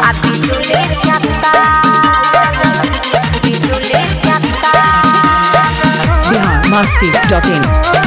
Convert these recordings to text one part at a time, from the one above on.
A bijulit nyata Bijulit nyata Bihar Masti dot in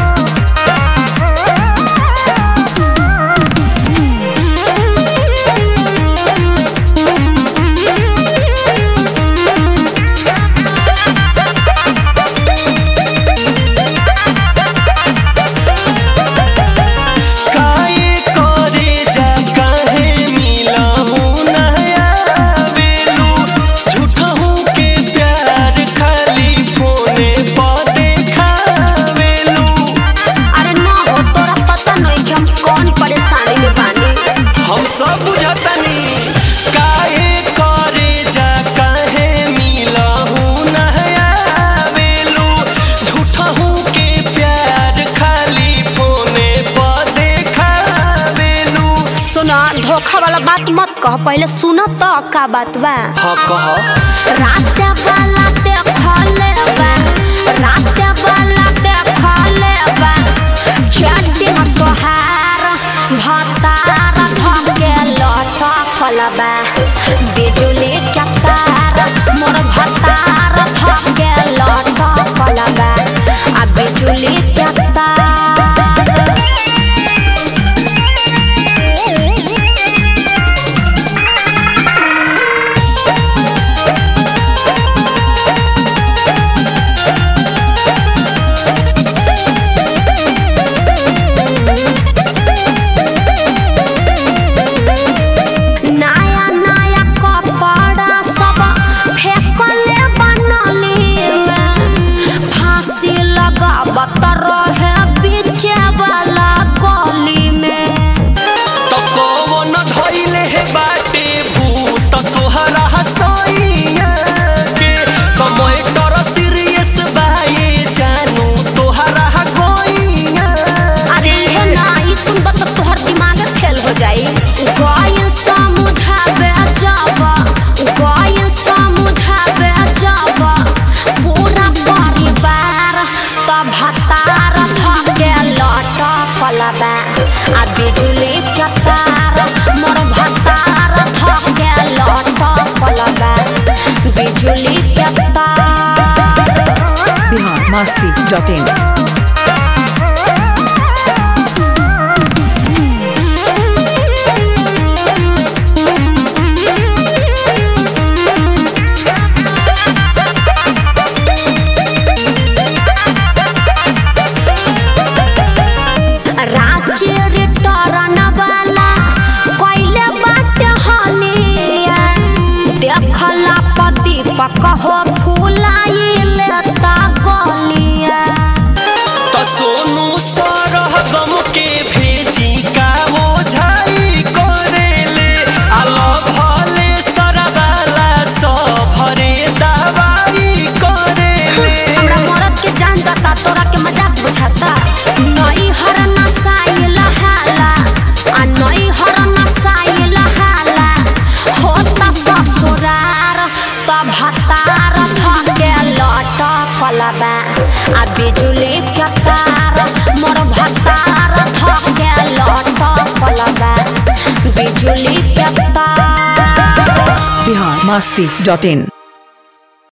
काहे करे जा काहे मिलहु नया बेलू झूठहू के प्यार खाली फोने पर देखावेलू अरे ना हो तोरा पता नहीं कि हम कौन परेशानी में बानी हम सब बुझतनी काहे करे जा काहे मिलहु नया बेलू झूठहू के प्यार खाली फोने पर देखावेलू सुना धोखा वाला बात मत कह पहले सुनो तो का बात बा हाँ कह रात वाला देखले बा रात वाला देखले बा चट्टी तोहार भतार धके लटकल बा बिजुली के तार मोर भतार धके लटकल बा आ बिजुली के तार नया नया कपड़ा सब फेंकले बनली में फांसी लगावत रहे बीचे वाला गली में तो कौन धैले हे बाटे भूत तोहरा हसैया के कमैटर सीरियस बाए जानू तोहरा गोइया अरे हे ना ई सुनब तो तोहर दिमाग फेल हो जाई गइल समझावे जब गइल समझावे जब पूरा परिवार तब भतार धके लटकल बा आ बिजुली के तार मोर भतार धके लटकल बा बिजुली के तार बिहार मस्ती डॉट इन राज्य रिटर्न वाला कैले बाटे हलिया देखला पति पक हो फुलाइले ता गलिया तो सोनू सरह गम के भेजी का वो झाई करेले आलो भले सरवाला सब भरे दवाई करेले हमरा मरद के जान जाता तोरा के मजाक बुझाता नई हर नसाइल हाला आ नई हर नसाइल हाला होता ससुरार तब भतार धके लटकल बा आ बिजुली के तार मोर भतार धके लटकल बा बिजुली के तार बिहार मस्ती डॉट इन